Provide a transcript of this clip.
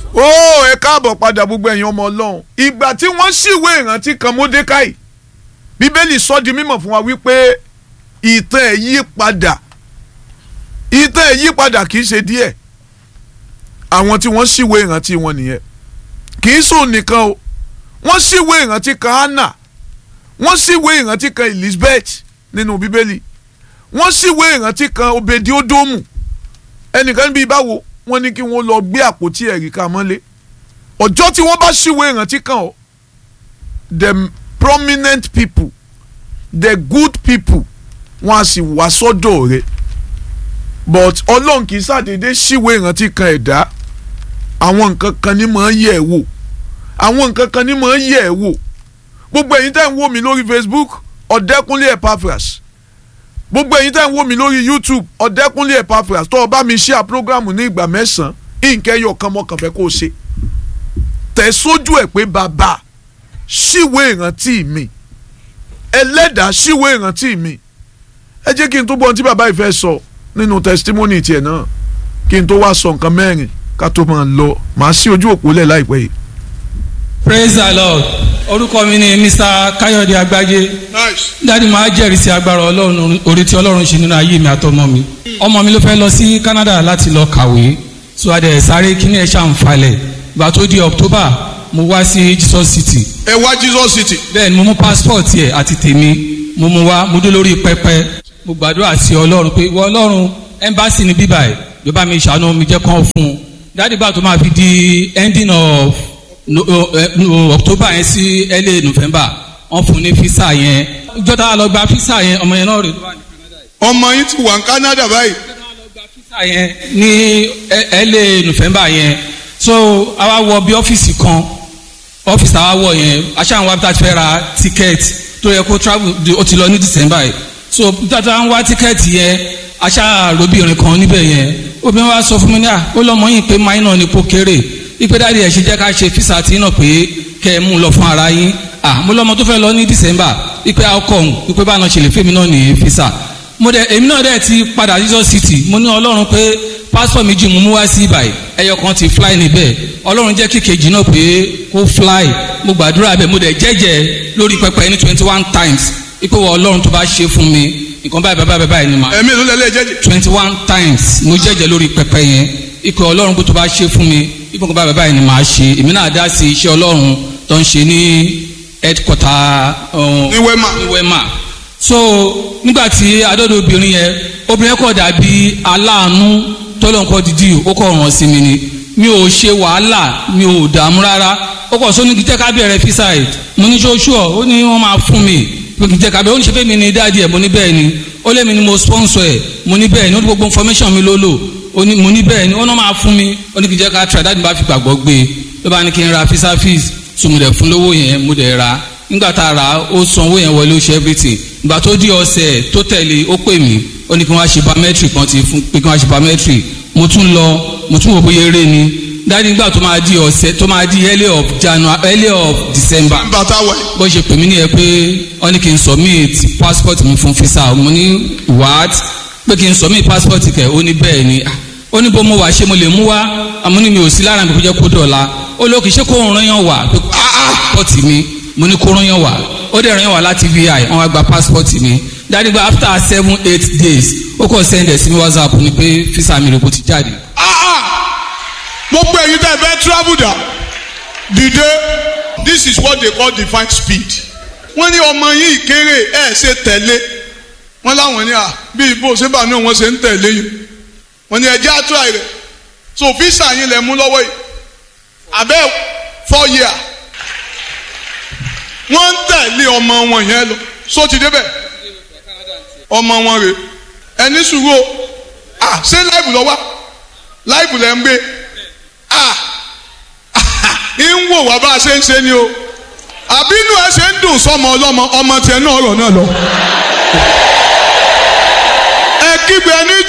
ó ẹ káàbọ̀ padà gbogbo ẹ̀yin ọmọ ọlọ́run ìgbà tí wọ́n ṣìwé ìrántí kan Módékáì bíbélì sọ di mímọ̀ fún wa wípé ìtàn ẹ̀ yí padà ìtàn ẹ̀ yí padà kì í ṣe díẹ̀ àwọn tí wọ́n ṣìwé ìrántí wọn nìyẹn kì í sùn nìkan o wọ́n ṣìwé ìrántí kan Hánà wọ́n ṣìwé ìrántí kan Elizabeth nínú bíbélì wọ́n ṣìwé ìrántí kan Obedi-Ódómù ẹnìkan bíi báwo wọ́n ní kí wọ́n lọ gbé àpótí ẹ̀rí ká mọ́lé ọjọ́ tí wọ́n bá ṣìwé ìrántí kan o the prominent people the good people wọ́n á sì wá sọ́dọ̀ rẹ̀ but ọlọ́run kì í ṣàdédé ṣìwé ìrántí kan ẹ̀dá àwọn nǹkan kan ní mọ̀ ń yẹ̀ ẹ́ wò àwọn nǹkan kan ní mọ̀ ń yẹ̀ ẹ́ wò gbogbo ẹ̀yin tẹ́ ń wò mí lórí Facebook ọ̀dẹ́kúnlé Epaphras gbogbo ẹ̀yin tẹ́ ń wò mí lórí YouTube ọ̀dẹ́kúnlé Epaphras tó o bá mi ṣe àpọ́gàmù ní ìgbà mẹ́sàn-án ìǹkẹ́ kan mọ́kàn fẹ́ kó o ṣe tẹ̀ sójú ẹ̀ pé bàbá ṣíwé ìrántí mi ẹlẹ́dàá ṣíwé ìrántí mi ẹ jẹ́ kí n tó gbọ́ ohun tí bàbá yìí fẹ́ sọ nínú testimony tiẹ̀ náà kí n tó wá sọ nǹkan mẹ́rin ká tó máa lọ màá sí ojú òpó lẹ̀ láìpẹ́ yìí. praise the lord orúkọ mi ni mr káyọ̀dé agbájé dáàdi máa jẹ́rìí sí agbára ọlọ́run orí tí ọlọ́run ṣe nínú ayé mi àtọmọ mi ọmọ mi ló fẹ́ lọ sí canada láti lọ kàwé so adẹ̀ sáré kíní ẹ̀ ṣàǹfàlẹ̀ ìgbà tó di october mo wá sí jesus city ẹ wá Jesus City. bẹ́ẹ̀ ni mo mú passport yẹ àti tèmi mo mú wá mo dé lórí pẹpẹ mo gbàdúrà sí ọlọ́run pé ìwọ ọlọ́run embassy ní bíbá ẹ̀ ló bá mi ṣàánú mi jẹ́ kán fún un dáàdi bá tó máa fi di ending of no, uh, no, october yẹn sí early november wọ́n fún un ní visa yẹn ìjọ tá a lọ gba visa yẹn ọmọ yẹn náà rè tó wà ní canada yìí ọmọ yín ti wà ní Canada báyìí. visa yẹn ní early november yẹn so àwa wọ bí ọ́fíìsì kan ọ́fíìsì àwa wọ yẹn aṣáà wa bí tá a ti fẹ́ ra tíkẹ́ẹ̀tì tó yẹ kó travel di- ó ti lọ ní december yìí so bí tá a ti ń wá tíkẹ́ẹ̀tì yẹn aṣáà robìnrin kan níbẹ̀ yẹn obìnrin wa sọ fún mi ní à ó lọ́mọ yìí pé minor ni kó kéré ipe dáàdi ẹ̀ ṣe jẹ́ ká ṣe físà tí náà pé kẹ́ ẹ mú un lọ fún ara yín à mo lọ́mọ tó fẹ́ lọ ní december ipe outcome ipe báwọn ṣe lè fẹ́mi náà ní físà mo dẹ èmi náà dẹ ti padà Jesus city mo ní ọlọ́run pé pásítọ̀ méjì mo mú wá sí ibàyí ẹyọ kan ti fly níbẹ̀ ọlọ́run jẹ́ kí kejì náà pé kó fly mo gbàdúrà bẹ́ẹ̀ mo dẹ̀ jẹ́jẹ́ lórí pẹpẹ ní twenty one times ipò wọ ọlọ́run tó bá ṣe fún mi nǹkan báyìí báyìí báyìí ni mà ẹ̀mí ló lẹ́lẹ́ jẹ́jẹ́. twenty one times mo jẹ́jẹ́ lórí pẹpẹ yẹn ipò ọlọ́run tó bá ṣe fún mi ipò nǹkan báyìí báyìí ni màá ṣe èmi náà dá sí iṣẹ́ ọlọ́run tó ń ṣe ní headquarter um, ní wẹ́mà. ní wema so nígbà tí adọ́dọ̀ obìnrin yẹn obìnrin kọ̀ dàbí aláàánú tọ́lọ̀ nǹkan dídì ó kọ̀ ràn sí mi ni mi ò ṣe wàhálà mi ò dààmú rárá ó kọ̀ sóní kí jẹ́ ká bẹ̀rẹ̀ fíṣàì mo ní ṣóṣùọ̀ ó ní wọ́n máa fún mi pé kí jẹ́ ká bẹ̀rẹ̀ ó ní ṣe fẹ́ mi ní dáàdì ẹ̀ mo ní bẹ́ẹ̀ ni ó lé mi ni mo sponsor ẹ̀ mo ní bẹ́ẹ̀ ni ó ní gbogbo information mi ló lò ó ní mo ní bẹ́ẹ̀ ni ó náà máa fún mi ó ní kí jẹ́ ká try dáàdì bá fi gbàgbọ́ gbé e ló bá ní kí n ra fisa fees so mo dẹ̀ fún lówó yẹn mo dẹ̀ ra nígbà tá a rà á ó san owó yẹn wọlé ó ṣe everything ìgbà tó di ọ̀sẹ̀ tó tẹ̀lé ó pè mí ó ní kí wọ́n á ṣe biometric kan ti fún pé kí wọ́n á ṣe biometric mo tún lọ mo tún wò bóyá eré ni dáàdi nígbà tó máa di ọ̀sẹ̀ tó máa di early of January early of December bàtà wẹ̀. bó ṣe pè mí nìyẹn pé wọ́n ní kí n submit passport mi fún visa mo ní what pé kí n submit passport kẹ̀ ó ní bẹ́ẹ̀ ni Ah, ó ní bó mo wà ṣé mo lè mú wá àmọ́ ní mi ò sí lára mi kò jẹ́ kó dọ̀la ó lóò kì í ṣe kó ràn yàn wá pé passport mi mo ní kó ràn yàn wá ó dẹ̀ ràn yàn wá láti vi wọ́n wá gba passport mi dáàdi gba after seven eight days ó kàn send ẹ̀ sí mi whatsapp ni pé visa mi rẹ̀ kò ti jáde. gbogbo ẹ̀yin tẹ́ ẹ fẹ́ travel dà dìde this is what they call divine speed. wọ́n ní ọmọ yìí kéré ẹ̀ ṣe tẹ̀lé wọ́n láwọn ní à bí ibo ṣébà náà wọ́n ṣe ń tẹ̀lé yìí wọ́n ní ẹjẹ́ àtúrà rẹ̀ so visa yín lẹ̀ mú lọ́wọ́ yìí abẹ́ four year wọ́n ń tẹ̀lé ọmọ wọn yẹn lọ so ti débẹ̀ ọmọ wọn rè ẹni sùúrù o ah ṣé láìpù lọ wá láìpù lẹ́ ń gbé ah ń wò wá bá a ṣe ń ṣe ni o àbínú ẹ ṣe ń dùn sọmọ ọlọmọ ọmọ tiẹ̀ náà ọ̀rọ̀ náà lọ. ẹ kígbe ní